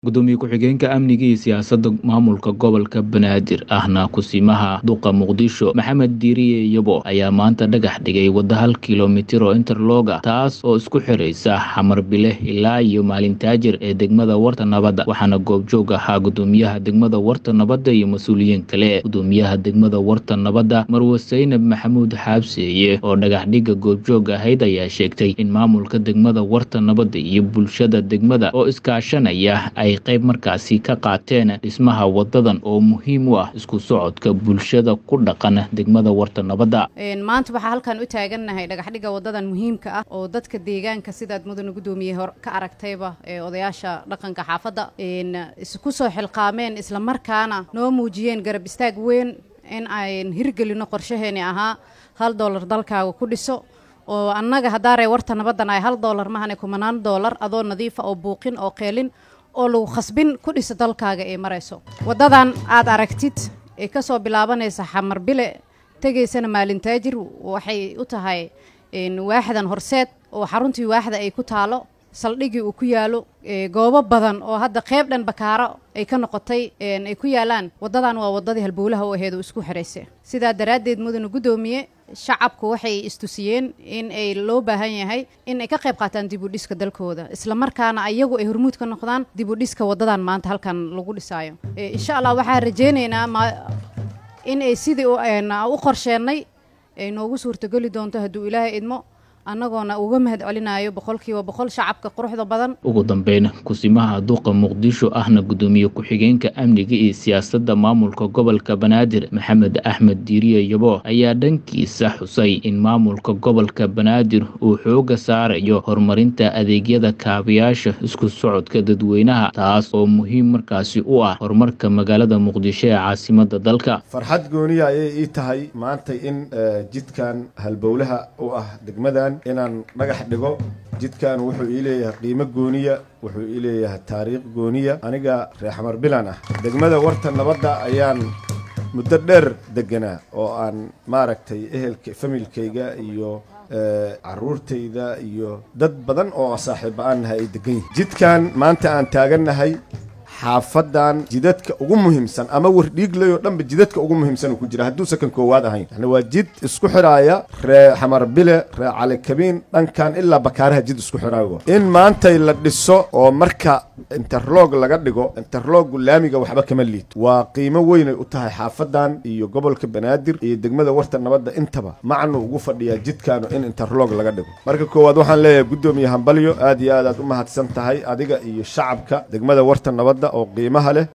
gudoomiye ku-xigeenka amniga iyo siyaasadda maamulka gobolka banaadir ahna kusimaha duqa muqdisho maxamed diiriye yabo ayaa maanta dhagax dhigay wadda hal kilomitir oo interloga taas oo isku xiraysa xamar bile ilaa iyo maalintaajir ee degmada warta nabadda waxaana goobjoog ahaa gudoomiyaha degmada warta nabadda iyo mas-uuliyiin kale gudoomiyaha degmada warta nabadda marwe saynab maxamuud xaabseeye oo dhagax dhigga goobjoog ahayd ayaa sheegtay in maamulka degmada warta nabadda iyo bulshada degmada oo iskaashanaya ay qayb markaasi ka qaateen dhismaha wadadan oo muhiim u ah isku socodka bulshada ku dhaqan degmada warta nabadda maanta waxaa halkan u taagannahay dhagaxdhigga wadadan muhiimka ah oo dadka deegaanka sidaad mudana gudoomiye hor ka aragtayba ee odayaasha dhaqanka xaafadda isku soo xilqaameen islamarkaana noo muujiyeen garab istaag weyn in ayn hirgelino qorshaheeni ahaa hal doolar dalkaaga ku dhiso oo annaga haddaaree warta nabaddan ay hal doolar mahane kumanaan doolar adoo nadiifa oo buuqin oo qeelin oo lagu khasbin ku dhiso dalkaaga ee marayso waddadan aad aragtid ee ka soo bilaabanaysa xamar bile tegaysana maalintaajir waxay u tahay waaxdan horseed oo xaruntii waaxda ay ku taalo saldhigii uu ku yaalo goobo badan oo hadda qeyb dhan bakaaro ay ka noqotay ay ku yaalaan waddadan waa waddadii halbowlaha u aheed oo isku xiraysa sidaa daraaddeed mudana guddoomiye shacabku waxay istusiyeen in ay loo baahan yahay in ay ka qayb qaataan dib u dhiska dalkooda islamarkaana ayagu ay hormuud ka noqdaan dib u dhiska waddadan maanta halkan lagu dhisaayo insha allah waxaan rajaynaynaa in ay sidii u qorsheennay ay noogu suurtogeli doonto hadduu ilaahay idmo annagoona uga mahad celinayo boqolkiiba boqol shacabka quruxda badan ugu dambeyn kusimaha duqa muqdisho ahna gudoomiye ku-xigeenka amniga iyo siyaasadda maamulka gobolka banaadir maxamed axmed diiriye yabo ayaa dhankiisa xusay in maamulka gobolka banaadir uu xooga saarayo horumarinta adeegyada kaabayaasha isku socodka dadweynaha taas oo muhiim markaasi u ah horumarka magaalada muqdisho ee caasimada dalka farxad gooniya ayay ii tahay maanta in jidkan halbowlaha u ah degmadan inaan dhagax dhigo jidkan wuxuu ii leeyahay qiimo gooniya wuxuu ii leeyahay taariikh gooniya aniga reer xamar bilan ah degmada warta nabadda ayaan muddo dheer deganaa oo aan maaragtay ehelka familkayga iyo caruurtayda iyo dad badan oo saaxiiba aan nahay ay degan yihin jidkan maanta aan taagannahay xaafadan jidadka ugu muhiimsan ama wardhiigley oo dhanba jidadka ugu muhiimsan uu ku jira hadduusa kan koowaad ahayn yani waa jid isku xidhaaya ree xamar bile ree calikabiin dhankan ilaa bakaaraha jid isku xidhaayo in maantay la dhiso oo marka interlog laga dhigo interloggu laamiga waxba kama liid waa qiimo weynay u tahay xaafadan iyo gobolka banaadir iyo degmada warta nabadda intaba macnu ugu fadhiyaa jidkaanu in interlog laga dhigo marka koowaad waxaan leeyahay guddoomiye hambalyo aad iyo aad aad u mahadsan tahay adiga iyo shacabka degmada warta nabadda oo qiimaha leh